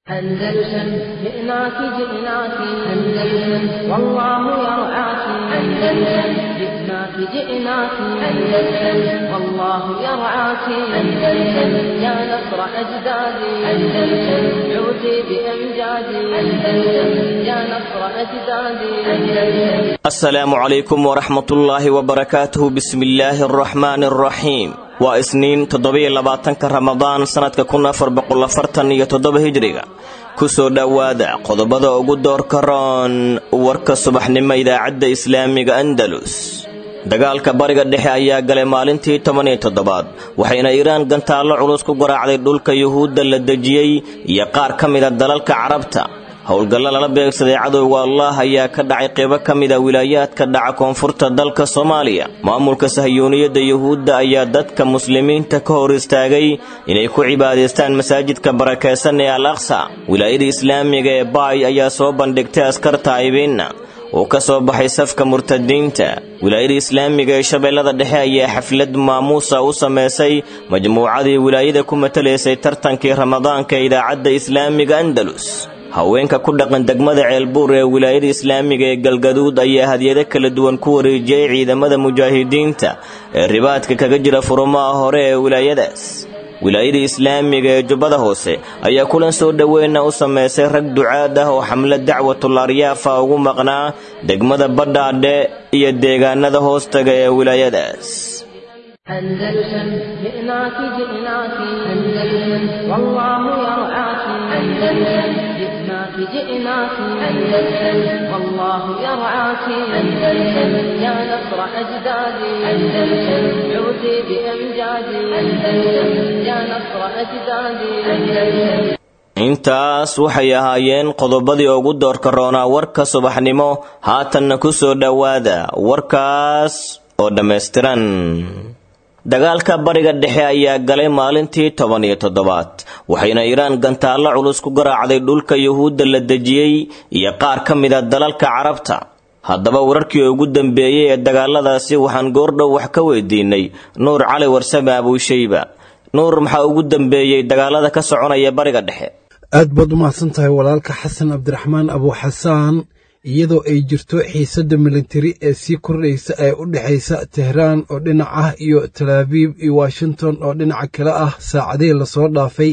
أندلسن جئناك جئناك أندلسن والله يرعاك أندلسن جئناك جئناك أندلسن والله يرعاك أندلسن يا نصر أجدادي أندلسن عودي بأمجادي أندلسن يا نصر أجدادي أندلسن السلام عليكم ورحمة الله وبركاته بسم الله الرحمن الرحيم waa isniin toddobiyo labaatanka ramadaan sannadka kun afar boqol afartan iyo toddoba hijriga kusoo dhowaada qodobada ugu doorka roon warka subaxnimo idaacadda islaamiga andalus dagaalka bariga dhexe ayaa galay maalintii toban iyo toddobaad waxayna iiraan gantaallo culus ku garaacday dhulka yuhuudda la dejiyey iyo qaar ka mida dalalka carabta howlgallo lala beegsaday cadowga allah ayaa ka dhacay qeybo ka mida wilaayaadka dhaca koonfurta dalka soomaaliya maamulka sahyuuniyadda yuhuudda ayaa dadka muslimiinta ka hor istaagay inay ku cibaadaystaan masaajidka barakaysan ee al aqsa wilaayada islaamiga ee baay ayaa soo bandhigtay askar taa'ibiinna oo ka soo baxay safka murtadiinta wilaayada islaamiga ee shabeellada dhexe ayaa xaflad maamuusa u samaysay majmuucadii wilaayada ku matalaysay tartankii ramadaanka ee idaacadda islaamiga andalus haweenka ku dhaqan degmada ceelbuur ee wilaayada islaamiga ee galgaduud ayaa hadyado kala duwan ku wareejiyey ciidamada mujaahidiinta ee ribaadka kaga jira furumaha hore ee wilaayadaas wilaayada islaamiga ee jubbada hoose ayaa kulan soo dhoweyna u samaysay rag ducaad ah oo xamlad dacwatul aryaafa ugu maqnaa degmada badhaadhe iyo deegaanada hoostaga ee wilaayadaas أندلسن جئناك جئناك أندلسن والله يرعاك أندلسن جئناك جئناك أندلسن والله يرعاك أندلسن يا نصر أجدادي أندلسن عودي بأمجادي أندلسن يا نصر أجدادي أندلسن intaas waxay ahaayeen qodobadii ugu doorka roonaa warka subaxnimo haatanna ku soo dhowaada warkaas oo dhammaystiran dagaalka bariga dhexe ayaa galay maalintii toban iyo toddobaad waxayna iiraan gantaallo culus ku garaacday dhulka yuhuudda la dejiyey iyo qaar ka mida dalalka carabta haddaba wararkii ugu dambeeyey ee dagaaladaasi waxaan goordhow wax ka weydiinay nuur cali warsame abuushayba nuur maxaa ugu dambeeyey dagaalada ka soconaya bariga dhexe aad baad u mahadsan tahay walaalka xasan cabdiraxmaan abuuxasaan iyadoo ay jirto xiisadda militari ee sii kordhaysa ee u dhexaysa tehraan oo dhinac ah iyo talaabiib iyo washington oo dhinaca kale ah saacadihii lasoo dhaafay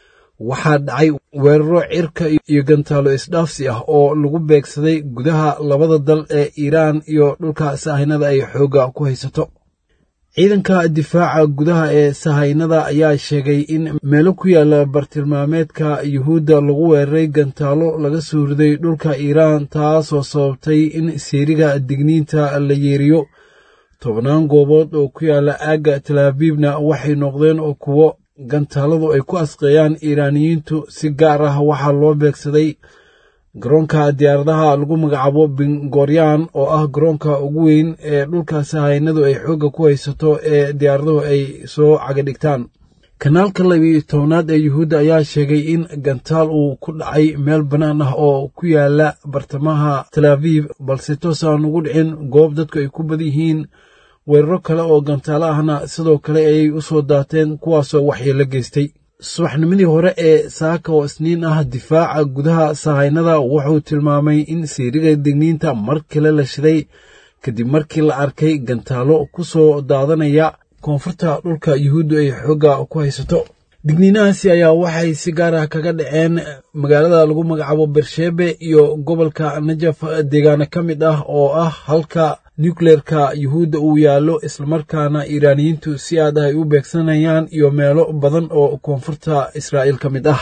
waxaa dhacay weeraro cirka iyo gantaalo isdhaafsi ah oo lagu beegsaday gudaha labada dal ee iiraan iyo dhulka sahaynada ay xoogga ku haysato ciidanka difaaca gudaha ee sahaynada ayaa sheegay in meelo ku yaala bartilmaameedka yuhuudda lagu weeraray gantaalo laga soo riday dhulka iiraan taasoo sababtay in seeriga digniinta la yeeriyo tobnaan goobood oo ku yaala aagga talaabiibna waxay noqdeen oo kuwo gantaaladu ay ku asqeeyaan iiraaniyiintu si gaar ah waxaa loo beegsaday garoonka diyaaradaha lagu magacaabo bingoryan oo ah garoonka ugu weyn ee dhulka sahaynadu ay xoogga ku haysato ee diyaaraduhu ay soo cagadhigtaan kanaalka labiyo tobnaad ee yuhuudda ayaa sheegay in gantaal uu ku dhacay meel bannaan ah oo ku yaala bartamaha talaabiib balse toos aan ugu dhicin goob dadku ay ku badan yihiin weeraro kale oo gantaalo ahna sidoo kale ayay u soo daateen kuwaasoo waxyeelo geystay subaxnimadii hore ee saaka oo isniin ah difaaca gudaha sahaynada wuxuu tilmaamay in seeriga digniinta mar kale la shiday kadib markii la arkay gantaalo ku soo daadanaya koonfurta dhulka yuhuuddu ay xoogga ku haysato digniinahaasi ayaa waxay si gaar ah kaga dhaceen magaalada lagu magacaabo bersheebe iyo gobolka najaf deegaano ka mid ah oo ah halka nukleerka yuhuudda uu yaallo islamarkaana iiraaniyiintu si aad ah ay u beegsanayaan iyo meelo badan oo koonfurta israa'iil ka mid ah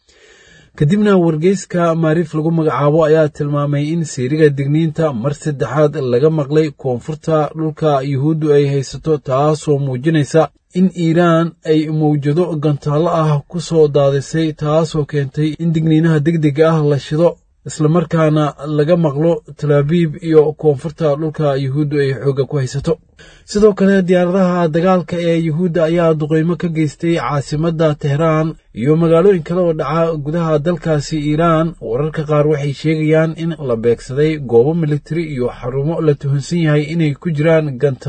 kadibna wargeyska maariif lagu magacaabo ayaa tilmaamay in seeriga digniinta mar saddexaad laga maqlay koonfurta dhulka yuhuuddu ay haysato taasoo muujinaysa in iiraan ay mawjado gantaallo ah ku soo daadisay taasoo keentay in digniinaha degdega ah la shido islamarkaana laga maqlo talaabiib iyo koonfurta dhulka yuhuuddu ay xoogga ku haysato sidoo kale diyaaradaha dagaalka ee yuhuudda ayaa duqeymo ka geystay caasimadda tehraan iyo magaalooyin kale oo dhaca gudaha dalkaasi iiraan wararka qaar waxay sheegayaan in la beegsaday goobo militari iyo xarumo la tuhunsan yahay inay ku jiraan gantaallo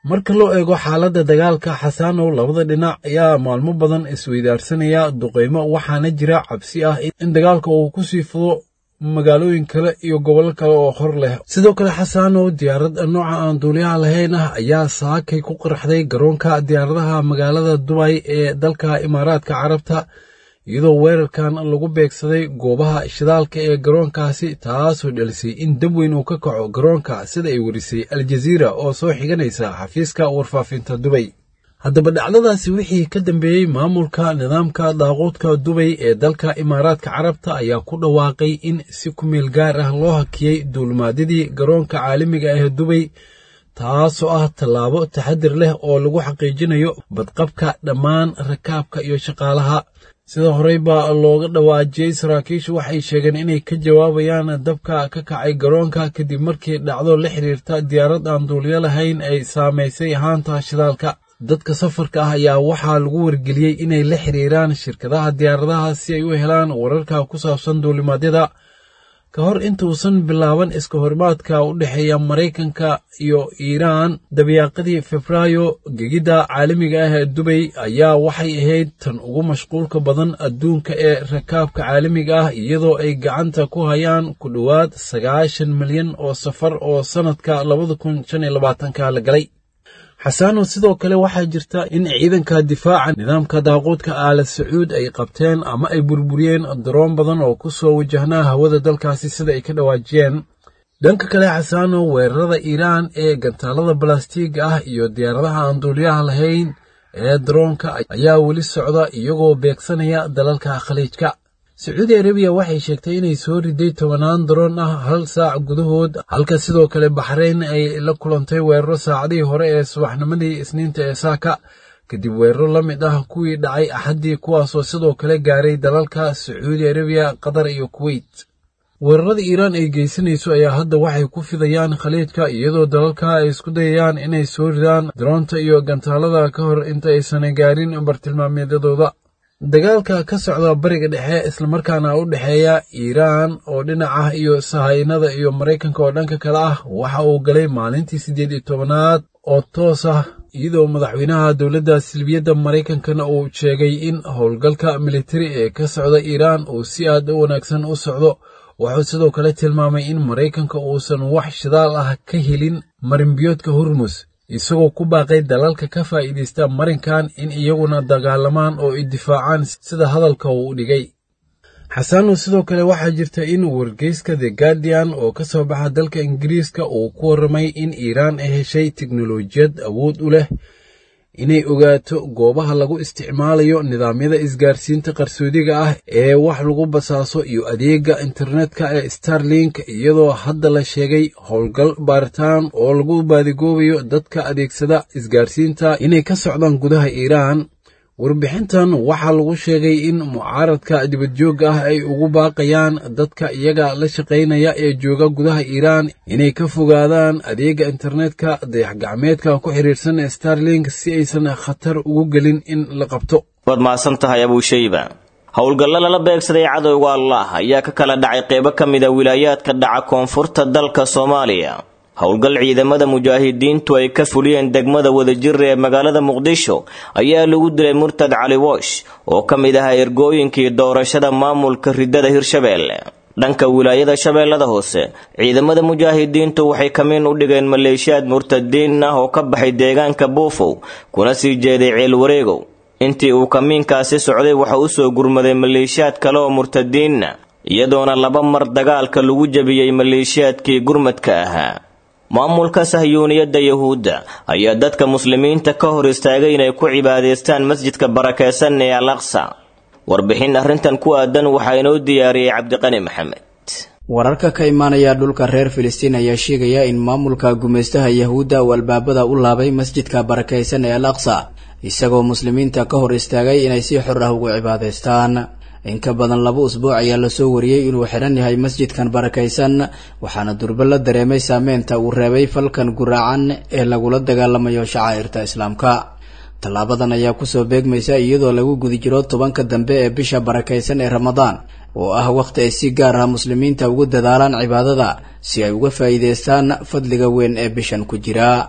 marka loo eego xaaladda dagaalka xasaanow labada dhinac ayaa maalmo badan isweydaarsanaya duqeymo waxaana jira cabsi ah in dagaalka uu ku sii fudo magaalooyin kale iyo gobollo kale oo hor leh sidoo kale xasaanow diyaarad nooca aan duuliyaha lahayn ah ayaa saakay ku qaraxday garoonka diyaaradaha magaalada dubay ee dalka imaaraadka carabta iyadoo weerarkan lagu beegsaday goobaha shidaalka ee garoonkaasi taasoo dhalisay in dab weyn uu ka kaco garoonka sida ay warisay aljaziira oo soo xiganaysa xafiiska warfaafinta dubay haddaba dhacdadaasi wixii ka dambeeyey maamulka nidaamka daaquudka dubay ee dalka imaaraadka carabta ayaa ku dhawaaqay in si ku meel gaar ah loo hakiyey duulimaadyadii garoonka caalamiga ah ee dubay taasoo ah tallaabo taxadir leh oo lagu xaqiijinayo badqabka dhammaan rakaabka iyo shaqaalaha sida horey baa looga dhawaajiyey saraakiishu waxay sheegeen inay ka jawaabayaan dabka ka kacay garoonka kadib markii dhacdo la xiriirta diyaarad aan duuliyo lahayn ay saamaysay haanta shidaalka dadka safarka ah ayaa waxaa lagu wargeliyey inay la xiriiraan shirkadaha diyaaradaha si ay u helaan wararka ku saabsan duulimaadyada ka hor intuusan bilaaban iska horimaadka u dhexeeya maraykanka iyo iiraan dabiyaaqadii febraayo gegidda caalamiga ah ee dubay ayaa waxay ahayd tan ugu mashquulka badan adduunka ee rakaabka caalamiga ah iyadoo ay gacanta ku hayaan ku dhowaad sagaashan milyan oo safar oo sannadka labada kun shan iyo labaatanka la galay xasaano sidoo kale waxaa jirta in ciidanka difaaca nidaamka daaquudka aala sacuud ay qabteen ama ay burburiyeen daroon badan oo ku soo wajahnaa hawada dalkaasi sida ay ka dhawaajiyeen dhanka kale xasaano weerarada iiraan ee gantaalada balastiiga ah iyo diyaaradaha aan duuliyaha lahayn ee daroonka ayaa weli socda iyagoo beegsanaya dalalka khaliijka sacuudi arabiya waxay sheegtay inay soo riday tobanaan daroon ah hal saac gudahood halka sidoo kale baxrayn ay la kulantay weeraro saacadihii hore ee subaxnimadii isniinta ee saaka kadib weeraro la mid ah kuwii dhacay axaddii kuwaasoo sidoo kale gaaray dalalka sacuudi arabiya qatar iyo kuweyt weerarada iiraan ay geysanayso ayaa hadda waxay ku fidayaan khaliijka iyadoo dalalka ay isku dayayaan inay soo ridaan daroonta iyo gantaalada ka hor inta aysan gaarin bartilmaameedyadooda dagaalka ka socda bariga dhexe islamarkaana u dhexeeya iiraan oo dhinac ah iyo sahaynada iyo maraykanka oo dhanka kale ah waxa uu galay maalintii siddeed iyo tobanaad oo toos ah iyadoo madaxweynaha dowladda silbiyadda maraykankana uu sheegay in howlgalka militari ee ka socda iiraan uu si aad u wanaagsan u socdo wuxuu sidoo kale tilmaamay in maraykanka uusan wax shidaal ah ka helin marinbiyoodka hormus isagoo ku baaqay dalalka ka faa'iidaysta marinkan in iyaguna dagaalamaan oo ay difaacaan sida hadalka uu u dhigay xasaano sidoo kale waxaa jirta in wargeyska the guardian oo ka soo baxa dalka ingiriiska uu ku warramay in iiraan ay heshay teknolojiyad awood u leh inay ogaato goobaha lagu isticmaalayo nidaamyada isgaarsiinta qarsoodiga ah ee wax lagu basaaso iyo adeega internetka ee starlink iyadoo hadda la sheegay howlgal baaritaan oo lagu baadigoobayo dadka adeegsada isgaarsiinta inay ka socdaan gudaha iiraan warbixintan waxaa lagu sheegay in mucaaradka dibadjoogga ah ay ugu baaqayaan dadka iyaga la shaqaynaya ee jooga gudaha iiraan inay ka fogaadaan adeega internetka dayax-gacmeedka ku xiriirsan starlink si aysan khatar ugu gelin in la qabto waad mahadsan tahay abuushayba howlgallo lala beegsaday cadowga allah ayaa ka kala dhacay qeybo ka mid a wilaayaadka dhaca koonfurta dalka soomaaliya howlgal ciidamada mujaahidiintu ay ka fuliyeen degmada wadajira ee magaalada muqdisho ayaa lagu dilay murtad cali woosh oo ka mid ahaa ergooyinkii doorashada maamulka ridada hirshabeelle dhanka wilaayada shabeellada hoose ciidamada mujaahidiintu waxay kamiin u dhigeen maleeshiyaad murtadiin ah oo ka baxay deegaanka buufow kuna sii jeeday ceel wareegow intii uu kamiinkaasi socday waxa u soo gurmaday maleeshiyaad kale oo murtadiinna iyadoona laba mar dagaalka lagu jebiyey maleeshiyaadkii gurmadka ahaa maamulka sahyuuniyadda yahuudda ayaa dadka muslimiinta ka hor istaagay inay ku cibaadaystaan masjidka barakaysan ee al aqsa warbixin arrintan ku aadan waxaa inoo diyaariyey cabdiqani maxamed wararka ka imaanaya dhulka reer filistiin ayaa sheegaya in maamulka gumaystaha yahuudda uu albaabada u laabay masjidka barakaysan ee al aqsa isagoo muslimiinta ka hor istaagay inay si xor ah ugu cibaadaystaan in ka badan laba usbuuc ayaa lasoo wariyey inuu xidhan yahay masjidkan barakaysan waxaana durba la dareemay saameynta uu reebay falkan guraacan ee lagula dagaalamayo shacaa'irta islaamka tallaabadan ayaa kusoo beegmaysa iyadoo lagu guda jiro tobanka dambe ee bisha barakaysan ee ramadaan oo ah wakhti ay si gaar ah muslimiinta ugu dadaalaan cibaadada si ay uga faa'iidaystaan fadliga weyn ee bishan ku jira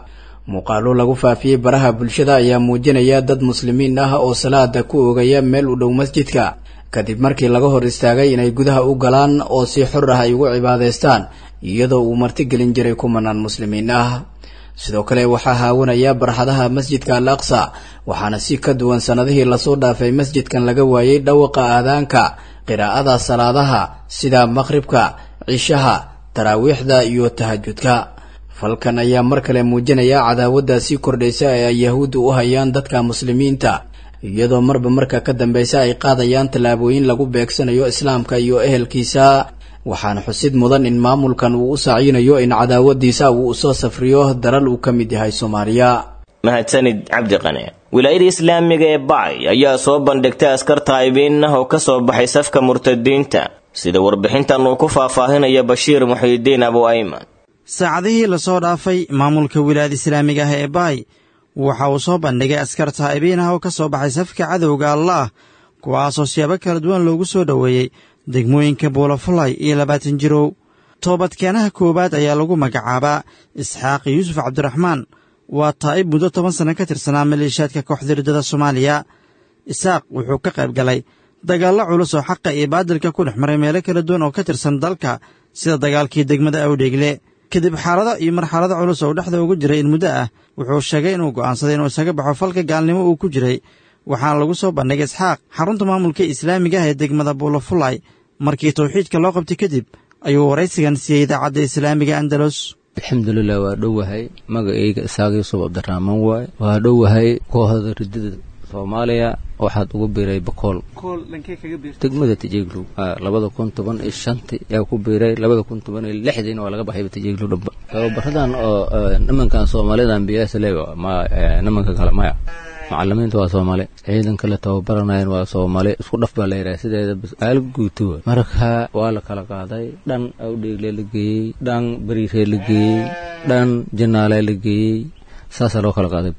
muuqaalo lagu faafiyey baraha bulshada ayaa muujinaya dad muslimiin ah oo salaada ku oogaya meel u dhow masjidka kadib markii laga hor istaagay inay gudaha u galaan oo si xor ah ay ugu cibaadaystaan iyadoo uu martigelin jiray kumanaan muslimiin ah sidoo kale waxaa haawanaya barxadaha masjidka al aqsa waxaana si ka duwan sannadihii lasoo dhaafay masjidkan laga waayey dhawaqa aadaanka qiraa'ada salaadaha sida maqhribka cishaha taraawiixda iyo tahajudka falkan ayaa mar kale muujinaya cadaawadda sii kordhaysa ee ay yahuuddu u hayaan dadka muslimiinta iyadoo marba marka ka dambeysa ay qaadayaan tallaabooyin lagu beegsanayo islaamka iyo ehelkiisa waxaana xusid mudan in maamulkan uu u saacinayo in cadaawadiisa uu usoo safriyo dalal uu ka mid yahay soomaaliya mahadsanid cabdiqane wilaayada islaamiga ee bacay ayaa soo bandhigtay askar taa'ibiin ah oo ka soo baxay safka murtadiinta sida warbixintan uu ku faahfaahinaya bashiir muxiidiin abu ayman saacadihii lasoo dhaafay maamulka wilaayada islaamiga ah ee baay waxa uu soo bandhigay askar taa'ibiin ah oo ka soo baxay safka cadowga allaah kuwaasoo siyaabo kala duwan loogu soo dhoweeyey degmooyinka buulafulay iyo labaatan jirow toobadkeenaha koowaad ayaa lagu magacaabaa isxaaq yuusuf cabdiraxmaan waa taa'ib muddo toban sanno ka tirsanaa maleeshiyaadka kooxda riddada soomaaliya isaaq wuxuu ka qayb galay dagaallo culus oo xaqa iyo baadilka ku dhex maray meelo kala duwan oo ka tirsan dalka sida dagaalkii degmada awdheegle kadib xaalado iyo marxalado culus oo dhexda ugu jiray in muddo ah wuxuu sheegay inuu go'aansaday inuu isaga baxo falka gaalnimo uu ku jiray waxaana lagu soo bandhigay isxaaq xarunta maamulka islaamiga ah ee degmada buulafulay markii tawxiidka loo qabtay kadib ayuu waraysigan siiyey idaacadda islaamiga andalus alxamdulilah waa dhowahay magacayga isaaq yuusuf cabdiraxmaan waaye waa dhowahay kooxda ridada soomaaliya waxaad ugu biiray bakool degmada tijeglow labada kun toban iyo shanti yaa ku biiray labada kun toban iyo lixdiina waa laga baxayba tijeglow dhamba tababaradan oo nimankan soomaalidan biyaasle ma nimanka kale maya macalimiinta waa soomaali ciidan kale tababaranayan waa soomaali isku dhaf baa la yidhaha sideeda aal guuto marka waa la kala qaaday dhan awdheegle la geeyey dhan bariiree la geeyey dhan janaale la geeyey saasaa loo kala qaaday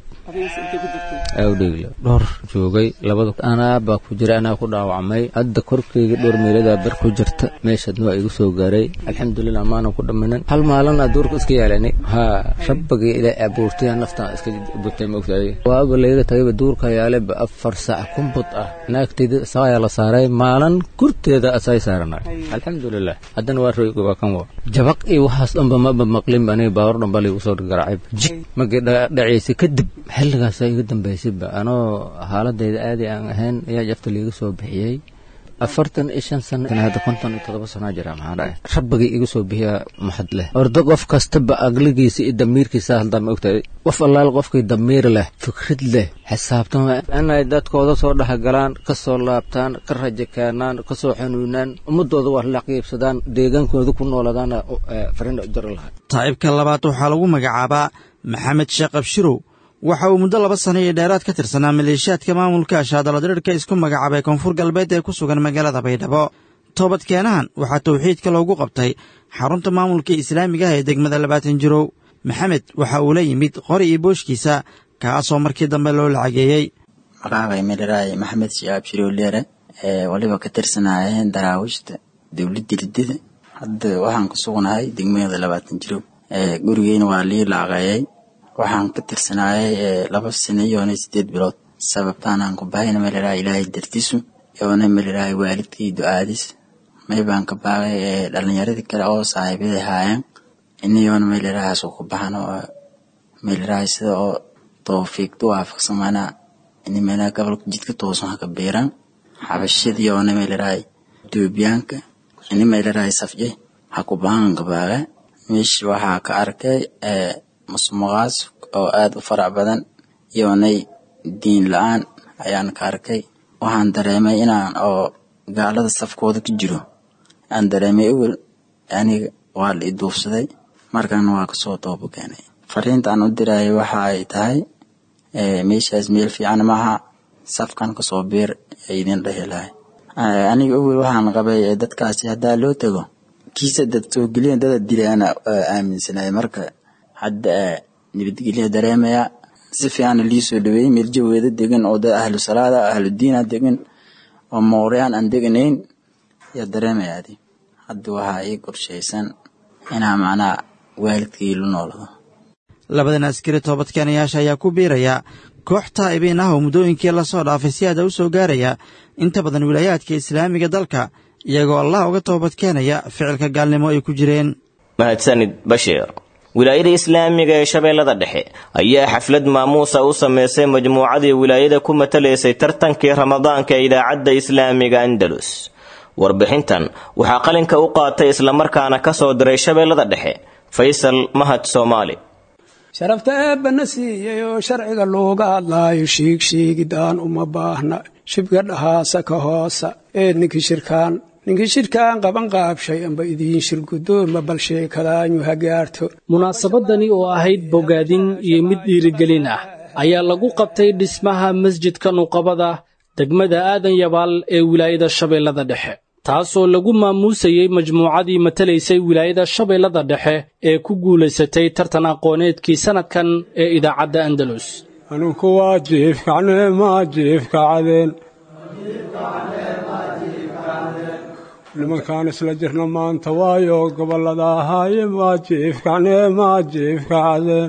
awdheegle dhowr joogay labada anaa baa ku jira anaa ku dhaawacmay hadda korkeyga dhowr meeladaa bar ku jirta meeshaadna waa igu soo gaaray alxamdulilah maanan ku dhammanin hal maalina duurka iska yaalani haa rabbagii ilaa abuurtay naftaan iska butay maogtaday waaba layga tagayba duurka yaaleba afar saac kumbud ah naagteyda isaqayaa la saaray maalin kurteeda asay saaranay alxamdulilah haddana waa royga waa kan wa jabaq iyo waxaas dhanba maba maqlinba aniga baawar dhanba laygu soo garaacay jig markii dhacaysay kadib xilligaasa iga dambaysayba anoo xaaladayda aadi aan ahayn ayaa jafta liiga soo bixiyey afartan iyo shan sano hadda konton iyo todoba sanaa jira maxaa dhahay rabbigii iga soo bixiyaa maxad leh ordo qof kastaba agligiisa iyo damiirkiisa haldaa ma ogtahay qof allaal qofkii damiir leh fikrad leh xisaabtama inay dadkooda soo dhexgalaan ka soo laabtaan ka rajo keenaan ka soo xanuunaan ummadooda wax la qiibsadaan deegaankooda ku nooladaana fariin jaro lahaa taa'ibka labaad waxaa lagu magacaabaa maxamed sheekh abshirow waxa uu muddo laba sano iyo dheeraad ka tirsanaa maleeshiyaadka maamulka shaadaladirirka isku magacaabay koonfur galbeed ee ku sugan magaalada baydhabo toobadkeenahan waxaa tawxiidka loogu qabtay xarunta maamulka islaamiga ah ee degmada labaatan jirow maxamed waxa uu la yimid qori iyo booshkiisa kaasoo markii dambe loo lacageeyey magacaabay medharaay maxamed shiaab shirowleere ee waliba ka tirsanayeen daraawiishta dowladda riddada hadda waxaan ku sugnahay degmada labaatan jirow gurigeyna waa lii laaqeeyey waxaan ka tirsanaayay laba sano iyoona sideed bilood sababtaanaan ku bahayna melaraha ilaahay dartiisu yoona melarahay waalidkii du'aadis may baan ka baaqay dhalinyaradii kale oo saaxiibada haayeen inayoona melarahaas ku baxan oo melarahay sida oo toofiiqdu waafaqsamana ini meelaha gobolka jidka toosan haka beeran xabashadii yoona melarahay etoobiyaanka ini melarahay safje ha ku bahan ka baaqe meeshi waxaa ka arkay musmuqaas oo aada u farac badan iyoonay diin la-aan ayaan ka arkay waxaan dareemay inaan oo gaalada safkooda ku jiro aan dareemay ewel aniga waa la i duufsaday markaana waa kasoo toobo keenay fariinta aan u dirayay waxa ay tahay meeshaas meel fiican maaha safkan kasoo beer ee idin dhehi lahay aniga ewel waxaan qabay dadkaasi haddaa loo tago kiisa dad soo geliyan dada dilaana aaminsanay marka hadda nabadgelya dareemaya si fiican lii soo dhaweeyey meel jaweeda degan oo dad ahlu salaada ahlu diina degan oo mawriyaan aan deganayn yaa dareemaya adi hadda waxaa ii qorshaysan inaa macnaha waalidkii la noolado labadan askari toobadkeenayaasha ayaa ku biiraya koox taa'ibiin ah oo muddooyinkii lasoo dhaafay si aada u soo gaaraya inta badan wilaayaadka islaamiga dalka iyagoo allah uga toobadkeenaya ficilka gaalnimo ay ku jireen mahadsanid bashiir wilaayada islaamiga ee shabeellada dhexe ayaa xaflad maamuusa u sameysay majmuucadii wilaayada ku matalaysay tartankii ramadaanka ee idaacadda islaamiga andalus warbixintan waxaa qalinka u qaatay islamarkaana ka soo diray shabeellada dhexe faysal mahad soomaali sharafta eebbana siiyey oo sharciga looga hadlaayo shiigshiigidaan uma baahna shibga dhahaasa ka hoosa ee ninkii shirkaan ninkii shirkaan qaban qaabshay amba idiin shirgudooma bal sheekadaanyu ha gaarto munaasabadani oo ahayd bogaadin iyo mid dhiirigelin ah ayaa lagu qabtay dhismaha masjidka nuqabada degmada aadan yabaal ee wilaayada shabeellada dhexe taasoo lagu maamuusayey majmuucadii matalaysay wilaayada shabeellada dhexe ee ku guulaysatay tartan aqooneedkii sannadkan ee idaacadda andalus anuku waa jiifkacnee maa jiifkacadeen nimankaan isla jirna maanta waayo gobollada ahaaye maa jiifkacnee maa jiifkacadeen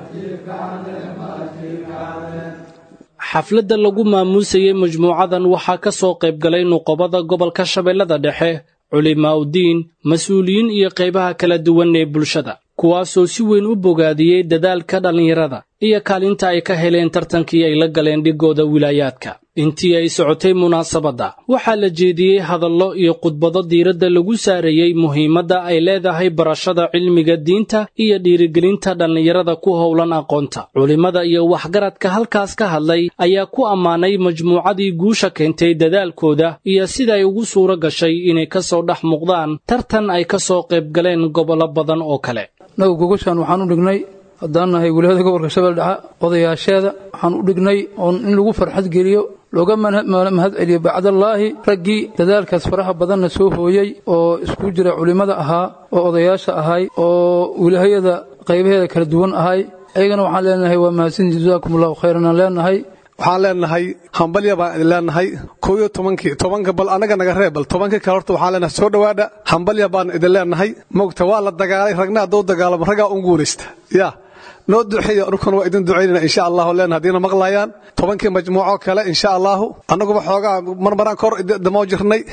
xafladda lagu maamuusayey majmuucadan waxaa ka soo qayb galay nuqobada gobolka shabeellada dhexe culimaa'udiin mas-uuliyiin iyo qaybaha kala duwan ee bulshada kuwaasoo si weyn u bogaadiyey dadaalka dhallinyarada iyo kaalinta ay ka heleen tartankii ay la galeen dhigooda wilaayaadka intii ay socotay munaasabadda waxaa la jeediyey hadallo iyo khudbado diiradda lagu saarayey muhiimadda ay leedahay barashada cilmiga diinta iyo dhiirigelinta dhallinyarada ku howlan aqoonta culimmada iyo waxgaradka halkaas ka hadlay ayaa ku ammaanay majmuucadii guusha keentay dadaalkooda iyo siday ugu suuro gashay inay ka soo dhex muuqdaan tartan ay ka soo qayb galeen gobollo badan oo kale naga gogoshaan waxaan u dhignay haddaan nahay wilaayada gobolka shabelle dhexe odayaasheeda waxaan u dhignay oon in lagu farxad geliyo looga mahad celiyo bacdallaahi raggii dadaalkaas faraha badanna soo hooyey oo isku jira culimmada ahaa oo odayaasha ahay oo wilaayada qaybaheeda kala duwan ahay ayagana waxaan leenahay waa mahadsantii jasaakum allahu khayran aan leenahay waxaan leenahay hambalya baan idin leenahay kow iyo tobankii tobanka bal anaga naga reeb bal tobankii kale horta waxaan leenahay soo dhowaadha hambalya baan idin leenahay mogta waa la dagaalay ragna hadduu dagaalamo raggaa un guulaysta yaa noo duceeyo anuguna waa idin ducaynayna insha allahu leen haddiina maqlayaan tobankii majmuuco kale insha allahu annaguba xoogaa marmaraan kor damoo jirnay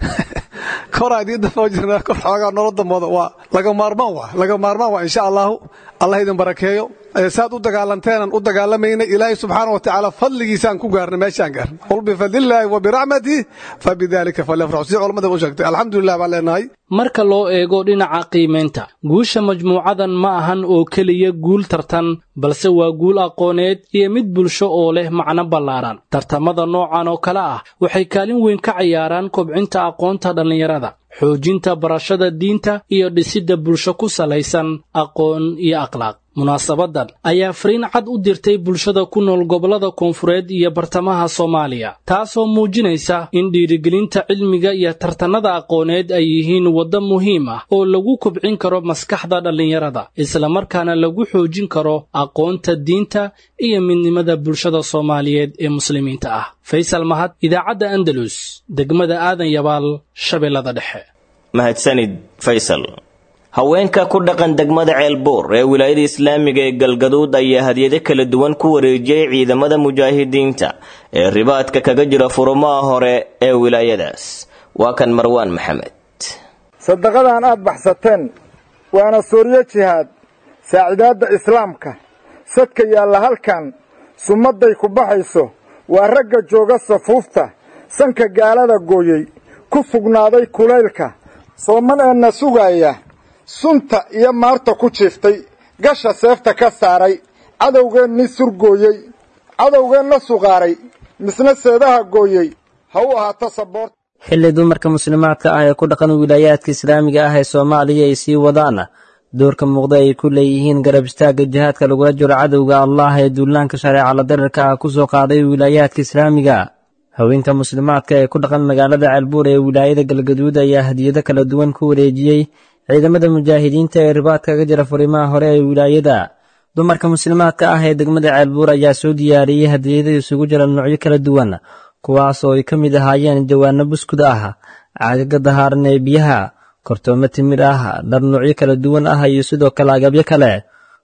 koraa idiin damoo jirnay kor xoogaa nolol damooda waa laga maarmaan waa laga maarmaan waa insha allahu allah idin barakeeyo saad u dagaalanteenan u dagaalamaynay ilaahay subxaana wa tacaala fadligiisaan ku gaarnay meeshaan gaarnay qul bifadlillaahi wa biracmatihi fabidaalika falyafraxu sidii culammada u sheegtay alxamdulilah baan leenahay marka loo eego dhinaca qiimaynta guusha majmuucadan ma ahan oo keliya guul tartan balse waa guul aqooneed iyo mid bulsho oo leh macno ballaaran tartamada noocan oo kale ah waxay kaalin weyn ka ciyaaraan kobcinta aqoonta dhallinyarada xoojinta barashada diinta iyo dhisidda bulsho ku salaysan aqoon iyo akhlaaq munaasabadan ayaa fariin cad u dirtay bulshada ku nool gobollada koonfureed iyo bartamaha soomaaliya taasoo muujinaysa in dhiirigelinta cilmiga iyo tartannada aqooneed ay yihiin waddo muhiim ah oo lagu kobcin karo maskaxda dhallinyarada islamarkaana lagu xoojin karo aqoonta diinta iyo midnimada bulshada soomaaliyeed ee muslimiinta ah faysal mahad idaacadda andalus degmada aadan yabaal shabeellada dhexe mahadsanid faysal haweenka ku dhaqan degmada ceelbuur ee wilaayada islaamiga ee galgaduud ayaa hadyado kala duwan ku wareejiyey ciidamada mujaahidiinta ee ribaadka kaga jira furumaha hore ee wilaayadaas waa kan marwaan maxamed sadaqadan aad baxsateen waana sooryo jihaad saacidaadda islaamka sadka yaalla halkan summadday ku baxayso waa ragga jooga safuufta sanka gaalada gooyey ku sugnaaday kulaylka soomaneenna sugaaya sunta iyo maarta ku jiiftay gasha seefta ka saaray cadowgeenni surgooyey cadowgeenna suqaaray misna seedaha gooyey ha u ahaato saboort xilli dumarka muslimaadka ah ee ku dhaqan wilaayaadka islaamiga ah ee soomaaliya ay sii wadaan doorka muuqda ay ku leeyihiin garab istaagga jihaadka lagula jiro cadowga allah ee duulaanka shareecala darirka ah ku soo qaaday wilaayaadka islaamiga haweenka muslimaadka ee ku dhaqan magaalada ceelbuur ee wilaayada galgaduud ayaa hadiyado kala duwan ku wareejiyey ciidamada mujaahidiinta ee ribaadka kaga jira furimaha hore ee wilaayada dumarka muslimaadka ah ee degmada ceelbuur ayaa soo diyaariyey hadiyada isugu jira noocyo kala duwan kuwaas oo ay ka mid ahaayeen jawaano buskud ah caagaga dahaaran ee biyaha kortoomo timir ah dhar noocyo kala duwan ah iyo sidoo kale agabyo kale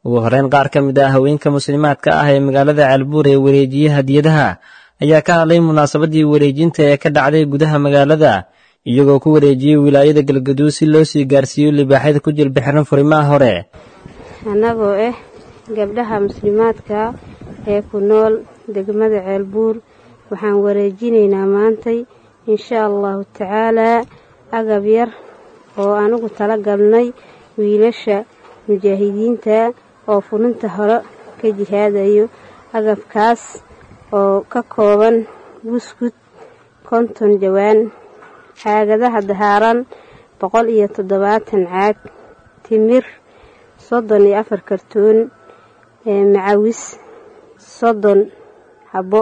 ugu horeyn qaar ka mid ah haweenka muslimaadka ah ee magaalada ceelbuur ee wareejiye hadiyadaha ayaa ka hadlay munaasabadii wareejinta ee ka dhacday gudaha magaalada iyagoo ku wareejiyey wilaayada galgaduud si loo sii gaarsiiyo libaaxyada ku jilbixiran furimaha hore annagoo ah gabdhaha muslimaadka ee ku nool degmada ceelbuur waxaan wareejinaynaa maantay insha allahu tacaalaa agab yar oo anugu tala galnay wiilasha mujaahidiinta oo fulinta hore ka jihaadayo agabkaas oo ka kooban buskud konton jawaan caagadaha dahaaran boqol iyo toddobaatan caag timir soddon iyo afar kartoon macawis soddon habo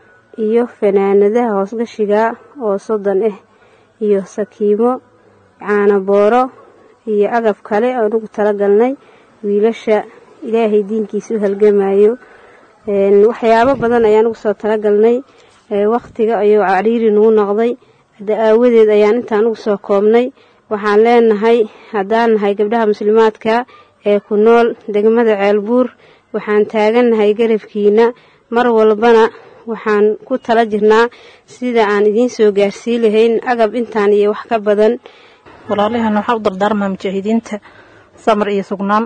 iyo fanaanadaha hoosgashiga oo soddon ah iyo sakiimo caanabooro iyo agab kale anugu talagalnay wiilasha ilaahay diinkiisa u halgamayo waxyaabo badan ayaan ugu soo talagalnay wakhtiga ayuu cariiri nagu noqday hadda aawadeed ayaan intaan ugu soo koobnay waxaan leenahay haddaan nahay gabdhaha muslimaadka ee ku nool degmada ceelbuur waxaan taagannahay garabkiina mar walbana waxaan ku tala jirnaa sida aan idiin soo gaarsii lahayn agab intaan iyo wax ka badan walaalahana waxaa u dardaarmaa mujaahidiinta samar iyo sugnaan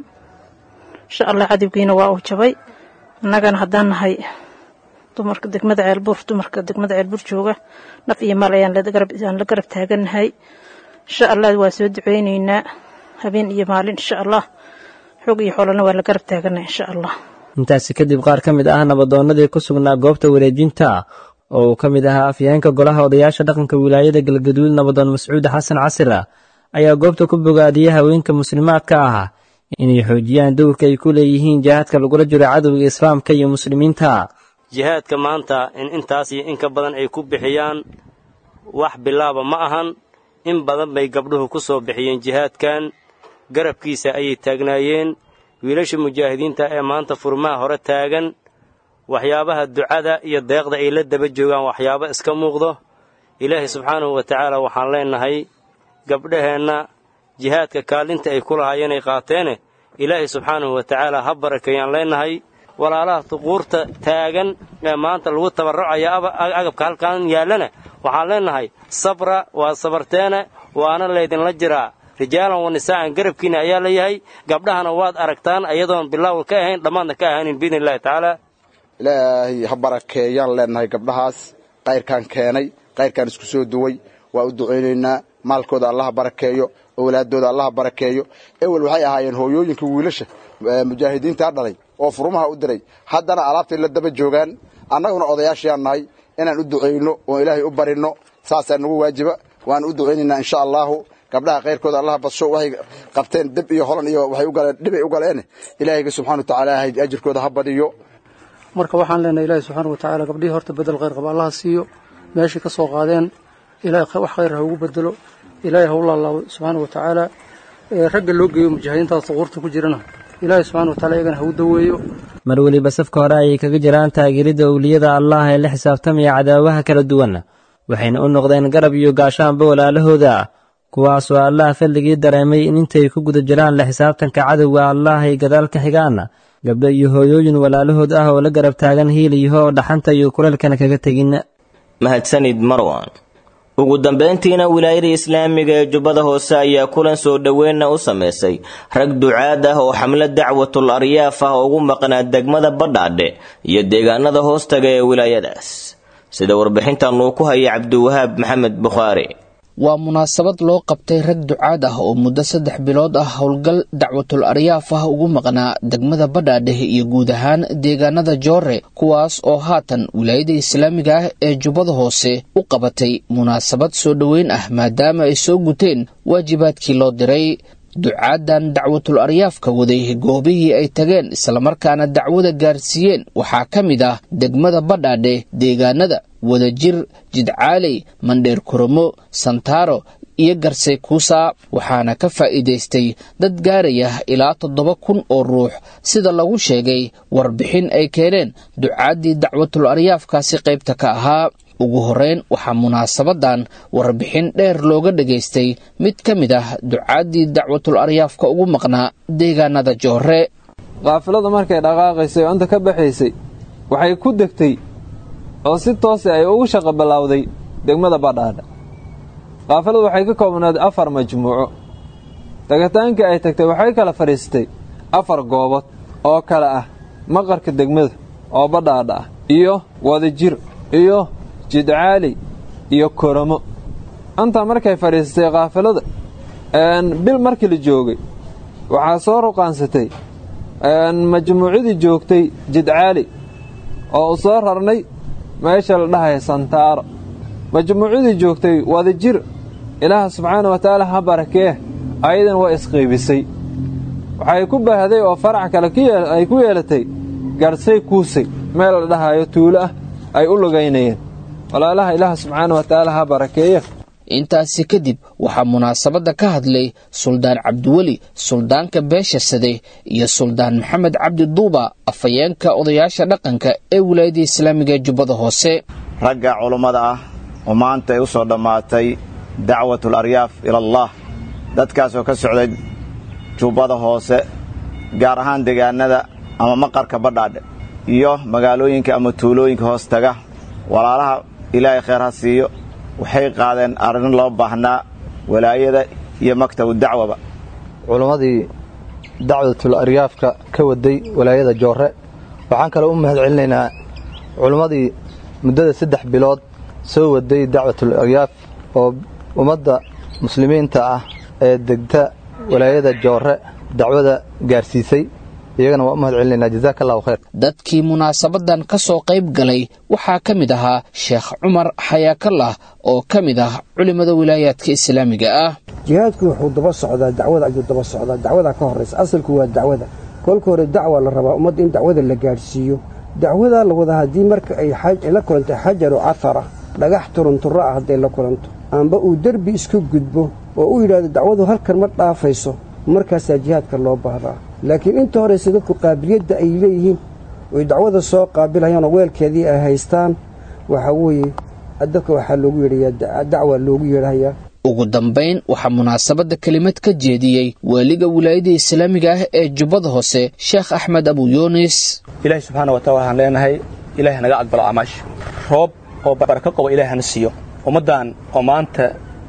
insha allah cadowgiina waa uu jabay annagana haddaan nahay dumarka degmada ceelbuur dumarka degmada ceelbuur jooga naf iyo maal ayaan la garab taagannahay insha allah waa soo duceyneynaa habeen iyo maalin insha allah xoog iyo xoolana waa la garab taagannahay insha allah intaasi kadib qaar ka mid ah nabadoonnadii ku sugnaa goobta wareejinta oo uu ka mid ahaa afyeenka golaha odayaasha dhaqanka wilaayada galgaduud nabadoon mascuud xasan casira ayaa goobta ku bogaadiyey haweenka muslimaadka ah inay xoojiyaan dowrka ay ku leeyihiin jihaadka lagula jiro cadowga islaamka iyo muslimiinta jihaadka maanta in intaas iyo in ka badan ay ku bixiyaan wax bilaaba ma ahan in badan bay gabdhuhu ku soo bixiyeen jihaadkan garabkiisa ayay taagnaayeen wiilasha mujaahidiinta ee maanta furmaha hore taagan waxyaabaha ducada iyo deeqda ay la daba joogaan waxyaabo iska muuqdo ilaahay subxaanahu wa tacaala waxaan leennahay gabdhaheenna jihaadka kaalinta ay ku lahaayeen ay qaateene ilaahay subxaanahu wa tacaala ha barakeeyaan leennahay walaalaha tuquurta taagan ee maanta lagu tabarrucaya agabka halkan yaallana waxaan leennahay sabra waa sabarteene waana laydinla jiraa rijaalan wa nisaa'an garabkiina ayaa layahay gabdhahana waad aragtaan ayadoon bilaawal ka ahayn dhammaadna ka ahaanin biidni illahi tacaala ilaahay ha barakeeyaan leennahay gabdhahaas kayrkaan keenay kayrkaan isku soo duway waa u ducaynaynaa maalkooda allaha barakeeyo owlaadooda allaha barakeeyo ewel waxay ahaayeen hooyooyinka wiilasha mujaahidiintaa dhalay oo furumaha u diray haddana alaabtay la daba joogaan annaguna odayaashayaan nahay inaan u ducayno oon ilaahay u barinno saasaa nagu waajiba waan u ducaynaynaa insha allaahu gabdhaha kayrkooda allaha badsho waxay qabteen deb iyo holan iyo waxay u galeen dhibay u galeen ilaahayga subxana wa tacaala ajirkooda ha badiyo marka waxaan leenahay ilaahay subxaana wa tacaala gabdhihii horta bedel khayr qaba allaha siiyo meeshay ka soo qaadeen ilaahay wax khayr ha ugu bedelo ilaahay ha u laalaabo subxaana wa tacaala ragga loo geeyo mujaahidiintaas suquurta ku jirana ilaahay subxana wa tacala iyagana ha u daweeyo mar weliba safka hore ayay kaga jiraan taageeridda owliyada allah ee la xisaabtamaya cadaawaha kala duwan waxayna u noqdeen garab iyo gaashaanba walaalahooda kuwaasoo allaha fadligii dareemay in intay ku guda jiraan la xisaabtanka cadowga allah ay gadaal ka xigaan gabdho iyo hooyooyin walaalahood ah oo la garab taagan hiiliyaho oo dhaxanta iyo kuleelkana kaga tegin mahadsanid marwan ugu dambayntiina wilaayada islaamiga ee jubbada hoose ayaa kulan soo dhoweynna u samaysay rag ducaad ah oo xamlo dacwatul aryaaf ah ugu maqnaa degmada badhaadhe iyo deegaanada hoostaga ee wilaayadaas sida warbixintan uu ku haya cabdiwahaab maxamed bukhaari waa munaasabad loo qabtay rag ducaad ah oo muddo saddex bilood ah howlgal dacwatul aryaaf ah ugu maqnaa degmada badhaadhehe iyo guud ahaan deegaanada joore kuwaas oo haatan wilaayada islaamiga ah ee jubbada hoose u qabatay munaasabad soo dhoweyn ah maadaama ay soo guteen waajibaadkii loo diray ducaadan dacwatul aryaafka waday goobihii ay tageen islamarkaana dacwada gaarsiiyeen waxaa ka mid ah degmada badhaadhe deegaanada wadajir jidcaaley mandheer kuromo santaaro iyo garsay kuusa waxaana ka faa'iidaystay dad gaaraya ilaa toddoba kun oo ruux sida lagu sheegay warbixin ay keeneen ducaaddii dacwatul aryaafkaasi qaybta ka ahaa ugu horreyn waxaa munaasabadan warbixin dheer looga dhagaystay mid ka mid ah ducaaddii dacwatul aryaafka ugu maqnaa deegaanada joore kaafiladu markay dhaqaaqaysay oo inta ka baxaysay waxay ku degtay oo si toose ay ugu shaqo ballawday degmada badhaadha kaafiladu waxay ka koobnayd afar majmuuco degitaankii ay tagtay waxay kala fadhiistay afar goobood oo kale ah maqarka degmada oo badhaadha ah iyo wadajir iyo jidcaali iyo koramo intaa markay fadhiistay kaafilada bil markii la joogay waxaa soo ruqaansatay majmuucadii joogtay jidcaali oo u soo rarnay meesha la dhahaya santaaro majmuucadii joogtay wadajir ilaaha subxaana wa tacaala ha barakee ayadan waa isqiibisay waxay ku baahday oo farac kale ay ku yeelatay garsay kuusay meel la dhahayo tuulo ah ay u lugaynayeen walaalaha ilaaha subxaana wa tacaala ha barakeeya intaasi kadib waxaa munaasabadda ka hadlay suldaan cabdiweli suldaanka beesha sade iyo suldaan maxamed cabdi duuba afhayeenka odayaasha dhaqanka ee wilaayadda islaamiga ee jubbada hoose ragga culummada ah oo maanta ay u soo dhammaatay dacwatul aryaaf ilallaah dadkaasoo ka socday jubbada hoose gaar ahaan deegaanada ama maqarka badhaadhe iyo magaalooyinka ama tuulooyinka hoos taga walaalaha ilaahay khayr ha siiyo waxay qaadeen arrin loo baahnaa walaayada iyo maktabu dacwaba culimmadii dacwatul aryaafka ka waday walaayada joorre waxaan kale u mahad celinaynaa culimmadii muddada saddex bilood soo waday dacwatul aryaaf oo ummadda muslimiinta ah ee degta walaayada joorre dacwada gaarsiisay iyagana waa u mahad celinaynaa jazaaka allahu khayr dadkii munaasabadan ka soo qayb galay waxaa ka mid ahaa sheekh cumar xayaakallah oo ka mid ah culimmada wilaayaadka islaamiga ah jihaadku wuxuu daba socdaa dacwada ayuu daba socdaa dacwadaa ka horraysa asalku waa dacwada kolka hore dacwa la rabaa ummadda in dacwada la gaadhsiiyo dacwadaa la wada haddii marka ay la kulantay xajaru cafara dhagax turunturro ah hadday la kulanto amba uu derbi isku gudbo oo u yidhaahdo dacwadu halkan ma dhaafayso markaasaa jihaadka loo baahdaa laakiin inta horeyse dadku qaabiliyadda ay leeyihiin oy dacwada soo qaabilayaanoo weelkeedii ay haystaan waxaa weeye dadka waxaa loogu yeedhayaa dacwa loogu yeedhayaa ugu dambayn waxaa munaasabadda kelimad ka jeediyey waaliga wilaayada islaamiga ah ee jubbada hoose sheekh axmed abu yuunis ilaahay subxaana wataala waxaan leenahay ilahay hanaga aqbalo acmaasha roob oo barako qabo ilahay hana siiyo ummaddan oo maanta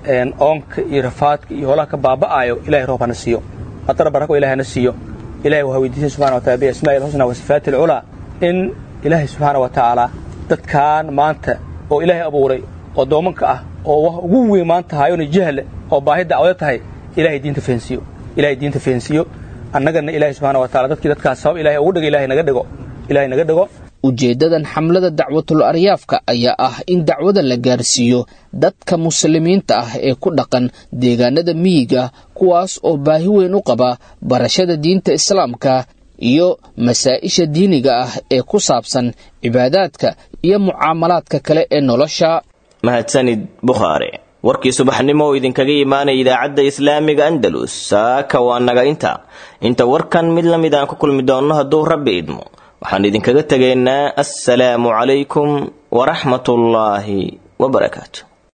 oonka iyo rafaadka iyo holaha ka baaba'aayo ilahay roob hana siiyo haddana barako ilahay hana siiyo ilahay waxaa weydiisay subxana watala biasmaa'i ilxusna wa sifaati alculaa in ilaahay subxaana wa tacaala dadkan maanta oo ilaahay abuuray oo doomanka ah oo wax ugu weyn maanta haayona jahle oo baahi dacwado tahay ilahay diinta feensiiyo ilahay diinta feensiiyo annagana ilaahay subxaana wa tacala dadkii dadkaas sabab ilahay ugu dhiga ilahay naga dhigo ilahay naga dhigo ujeeddadan xamlada dacwatul aryaafka ayaa ah in dacwada la gaarsiiyo dadka muslimiinta ah ee ku dhaqan deegaanada miyiga kuwaas oo baahi weyn u qaba barashada diinta islaamka iyo masaa'isha diiniga ah ee ku saabsan cibaadaadka iyo mucaamalaadka kale ee nolosha mahadsanid bukhaari warkii subaxnimo oo idinkaga imaanaya idaacadda islaamiga andalus saaka waa naga inta inta warkan mid la mid aan ku kulmi doonno hadduu rabbi idmo waxaan idinkaga tegaynaa assalaamu calaykum waraxmatullaahi wabarakaatu